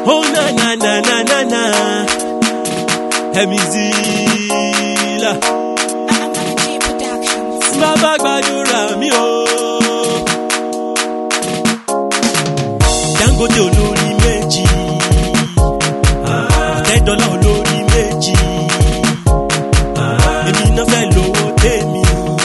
Oh na na na na na na. Emizila. G Productions. Bàbá gbàdúrà mi o. Dangote olórí méjì. Ọ̀tẹ́dọ́lá olórí méjì. Èmi náà fẹ́ lówó tèmi.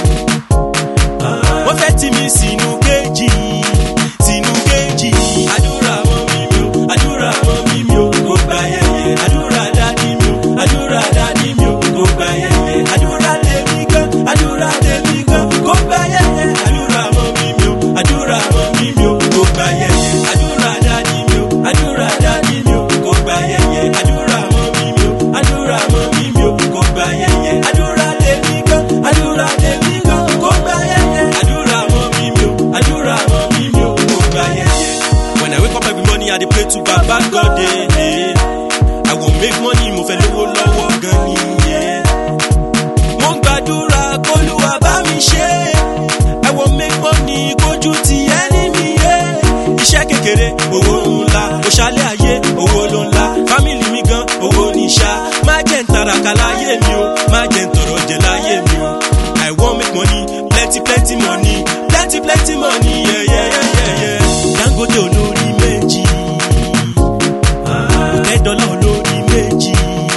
Wọ́n fẹ́ tì mí sínú kéjì. Sínú kéjì. Àdúrà mọ́ mi mi o. Àdúrà mọ́ mi mi o. Kò gbà yẹyẹ. Àdúrà dádì mi o. Àdúrà dádì mi o. Kò gbà yẹyẹ. Àdúrà tèmi gan. Àdúrà tèmi gan. Kò gbà yẹyẹ. Àdúrà mọ́ mi mi o. Àdúrà mọ́ mi mi o. Kò gbà yẹyẹ. Àdúrà dádì mi o. Àdúrà dádì mi o. Kò gbà yẹyẹ. Àdúrà mọ́ mi mi o. Àdúrà mọ́ mi mi o. Kò gbà yẹyẹ. Àdúrà tèmi gan. Àdúrà tèmi gan. Kò gbà yẹyẹ. Àdúrà mọ́ mi mi o. Àdúrà mọ́ mi mi o. Kò gbà yẹyẹ. When I wake up every morning, I dey pray to Baba God. Eh, eh. I wan make money, mo fẹ́ lówó lọ́wọ́ gan ni. Yeah. Mo ń gbàdúrà kólúwa bá mi ṣe. I wan make money kójú ti ẹni mi yé. Iṣẹ́ kékeré, owó ńlá. Òṣàlẹ̀ ayé, owó ló ńlá. Fámìlì mi gan, owó ní ṣá. Má jẹ́ ń taraka láyé mi o. Má jẹ́ ń tọrọ jẹ láyé mi o. I wan make money, plenty plenty money. Plenty plenty money, yeah, yeah, yeah, yeah, yeah. Dangote olórí méjì. Ọ̀tẹ́dọ́lá olórí méjì.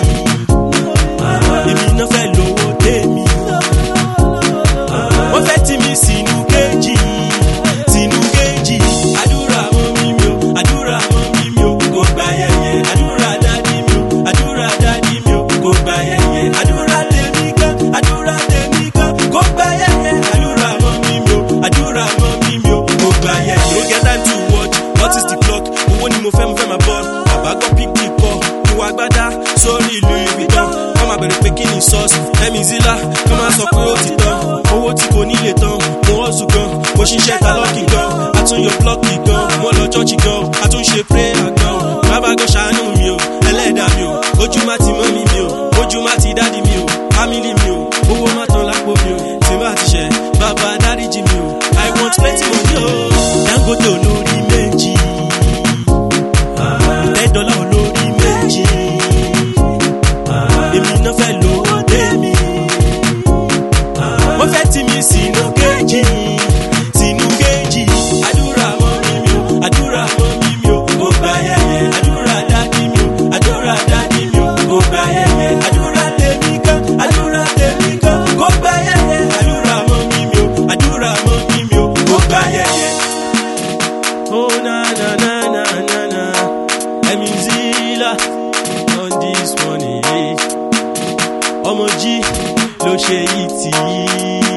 Èmi náà fẹ́ lówó tèmi. Wọ́n fẹ́ tì mí sínú kéjì. Sínú kéjì. Àdúrà mọ́ mi mi o. Àdúrà mọ́ mi mi o. Kò gbà yẹyẹ. Àdúrà dádì mi o. Àdúrà dádì mi o. Kò gbà yẹyẹ. Àdúrà tèmi gan. Àdúrà tèmi gan. Kò gbà yẹyẹ. Àdúrà mọ́ mi mi o. Àdúrà mọ́ mi mi o. Kò gbà yẹyẹ. No get time to watch. What is the clock? Owó ni mo fẹ́ mo fẹ́ máa bọ̀. Bàbá gbọ́ pick the call. Ìwà agbádá sórí ìlú ìbìtàn. Wọ́n máa bẹ̀rẹ̀ pé kí ni sọ́ọ̀sì. Ẹ̀mí zila kí wọ́n máa sọ pé ó ti tán. Owó tí kò nílé tán. Mo hustle gan. Mo ṣiṣẹ́ ta lọ́ọ̀kì gan. Àtúnyọ blọ́ọ̀kì gan. Mo lọ chọ́ọ̀chì gan. Àtúnṣe prayer gan. Bàbá gan ṣàánú mi o. Ẹlẹ́dàá mi o. Ojú má ti mọ́ mi mi o. Ojú má ti dádì mi o. Fámìlì mi o. Owó má tán lápò mi o. Tí bá ti ṣẹ̀, bàbá dáríjì mi o. I want plenty money o. Dangote olórí méjì. Ọ̀tẹ́dọ́lá olórí méjì. Èmi náà fẹ́ lówó tèmi. Wọ́n fẹ́ tì mí sínú kéjì. Sínú kéjì. Àdúrà mọ́ mi mi o. Àdúrà mọ́ mi mi o. Kò gbà yẹyẹ. Àdúrà dádì mi o. Àdúrà dádì mi o. Kò gbà yẹyẹ. Àdúrà tèmi gan. Àdúrà tèmi gan. Kò gbà yẹyẹ. Àdúrà mọ́ mi mi o. Àdúrà mọ́ mi mi o. Kò gbà yẹyẹ. Oh na na na na na na. Emizila on this morning. Ọmọ jí ló ṣe yìí tì í.